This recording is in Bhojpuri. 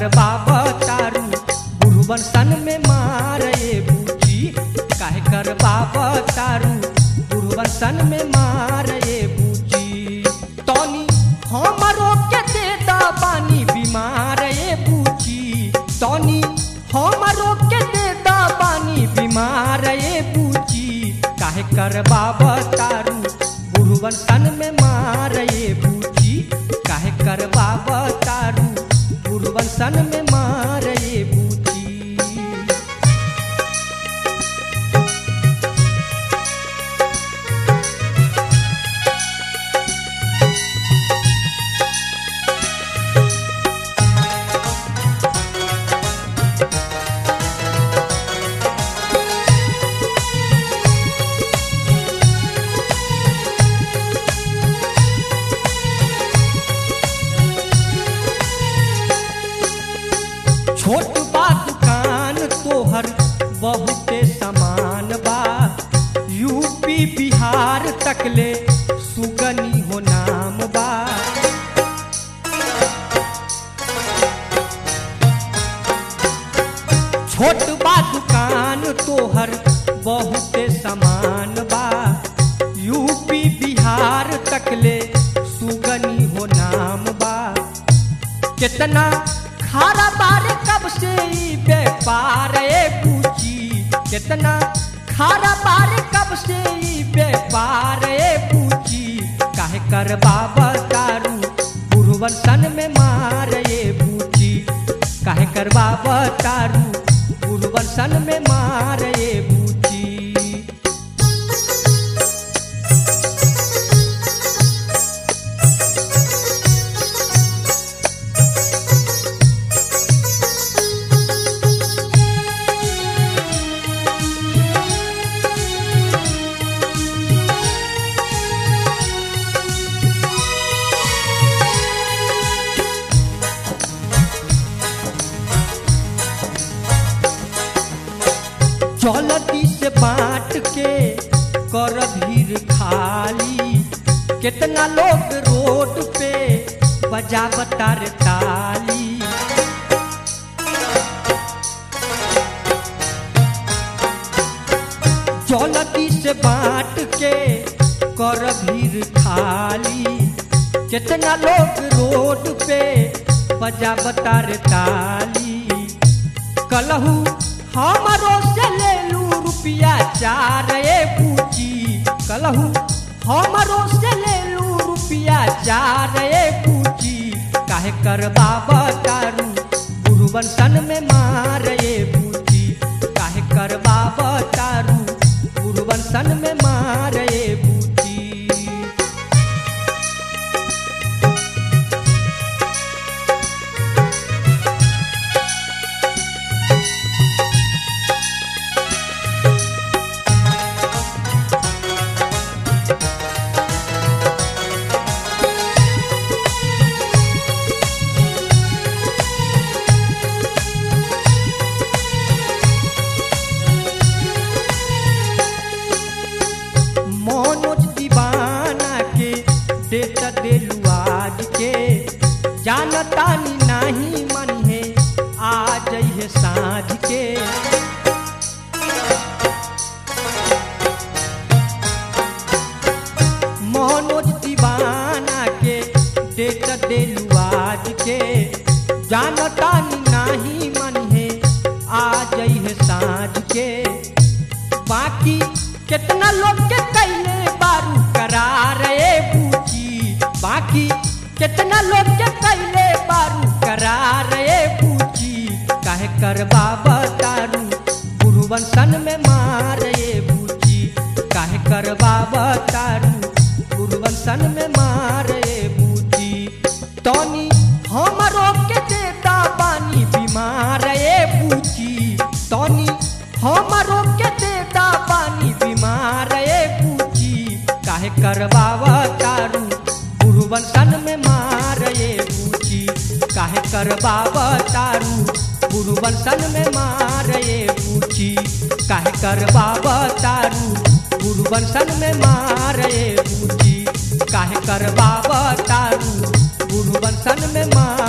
करबाब तारू बुढ़वन सन में मार ये बूची काहे करबाब तारू बुढ़वन सन में मार ये बूची तनी हमरो के दे दा पानी बीमार ये बूची तनी हमरो के दे दा पानी बीमार ये बूची काहे करबाब तारू बुढ़वन सन में मार ये बूची काहे करबाब तारू बुढ़वन सन में मार ये बूची छोट बा दुकान तोहर बहुते सामान बा यूपी बिहार तकले सुगनी हो नाम बा छोट बा दुकान तोहर बहुते सामान बा यूपी बिहार तकले सुगनी हो नाम बा कितना खारा बारे कब से ई व्यापार ए पूछी कितना खारा बारे कब से ई व्यापार ए पूछी काहे कर बाबा तारू बुढ़वन सन में मार ये बूची काहे कर बाबा तारू बुढ़वन सन में मार ये बूची जलती से बांट के कर भीड़ खाली कितना लोग रोड पे बजावतार ताली जलती से बांट के कर भीड़ खाली कितना लोग रोड पे बजावतार ताली कलहू हमरो से ले लू रुपया चार ए पूची कलहू हमरो से ले लू रुपया चार ए पूची काहे कर बाबा तारू गुरुवन सन में मार ए पूची काहे कर बाबा तारू गुरुवन सन में मार ए पूची मनोज दीवाना के देत देलू आज के जानतानी नाही मन है आ जइहे साँझ के मनोज दीवाना के देत देलू आज के जानतानी नाही मन है आ जइहे साँझ के बाकी कितना लोग के कैले बारू करार ए पूछी बाकी कितना लोग के कैले बारू करार ए पूछी काहे कर बाबा तारू गुरुवन सन में मार ए पूछी काहे कर बाबा तारू गुरुवन सन में मार ए पूछी तनी हमरो के देता पानी बीमार ए पूछी तनी हमरो के देता पानी बीमार ए पूछी काहे करबावा तारू गुरुवन सन में मार ए पूछी काहे करबावा तारू गुरुवन सन में मार ए पूछी काहे करबावा तारू गुरुवन सन में मार ए पूछी काहे करबावा तारू गुरुवन सन में मार